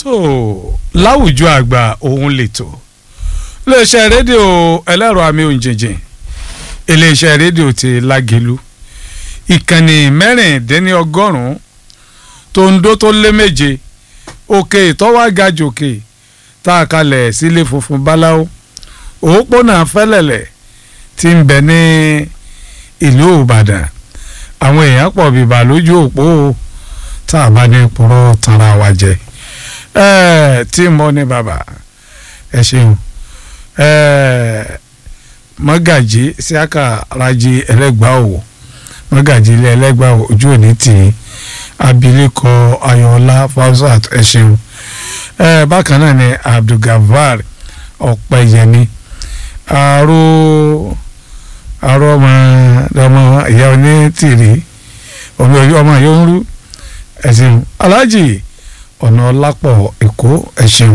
tó láwùjọ àgbà òun lètò iléeṣẹ́ rédíò ẹlẹ́rọ àmì òǹjẹ̀jẹ̀ iléeṣẹ́ rédíò ti lágẹ̀lú ìkànnì mẹ́rìndínlọ́gọ́rùn-ún tó ń dó tó lé méje òkè ìtọ́wágajòkè tá a kalẹ̀ sílé funfun báláwo òpópónà fẹ́lẹ̀lẹ̀ tí ń bẹ ní ìlú ìbàdàn àwọn èèyàn pọ̀ bìbà lójú òpó tá a bá ní purọ́ tanra wa jẹ ẹ tí mo ní bàbá ẹ ṣeun ẹ mọ́gàjì síákà rajì ẹlẹ́gbàá òwò mọ́gàjì ilé ẹlẹ́gbàá òwò ojú òní tì í abilékọ ayọ̀ọ́lá fausat ẹ ṣeun ẹ bákan náà ni abdulgafar ọ̀pẹ̀yẹmí àrò àrò ọmọ ọmọ ìyá onítìrí ọmọ ọmọ yóò ń rú ẹ ṣeun aláàjì ọ̀nà ọlápọ̀ èkó ẹ ṣeun